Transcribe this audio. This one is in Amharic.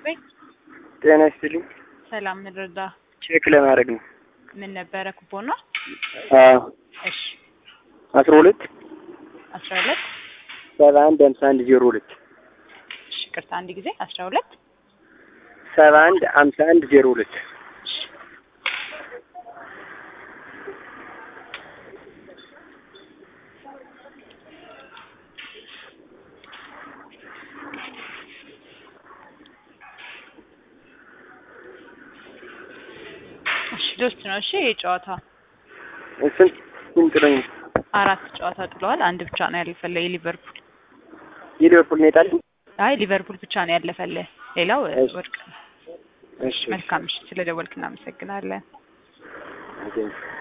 ቤት ጤና ይስጥልኝ። ሰላም እንረዳ። ቼክ ለማድረግ ነው። ምን ነበረ ኩፖን ነው? አዎ እሺ አስራ ሁለት አስራ ሁለት ሰባ አንድ ሀምሳ አንድ ዜሮ ሁለት እሺ ቅርታ አንድ ጊዜ አስራ ሁለት ሰባ አንድ ሀምሳ አንድ ዜሮ ሁለት እሺ ዶስት ነው። እሺ የጨዋታ ስንት ስንት ነው? አራት ጨዋታ ጥለዋል። አንድ ብቻ ነው ያለፈለ የሊቨርፑል የሊቨርፑል ነው የጣልኝ። አይ ሊቨርፑል ብቻ ነው ያለፈለ፣ ሌላው እሺ። ወርቅ ነው። እሺ መልካም እሺ፣ ስለደወልክ እናመሰግናለን። ኦኬ።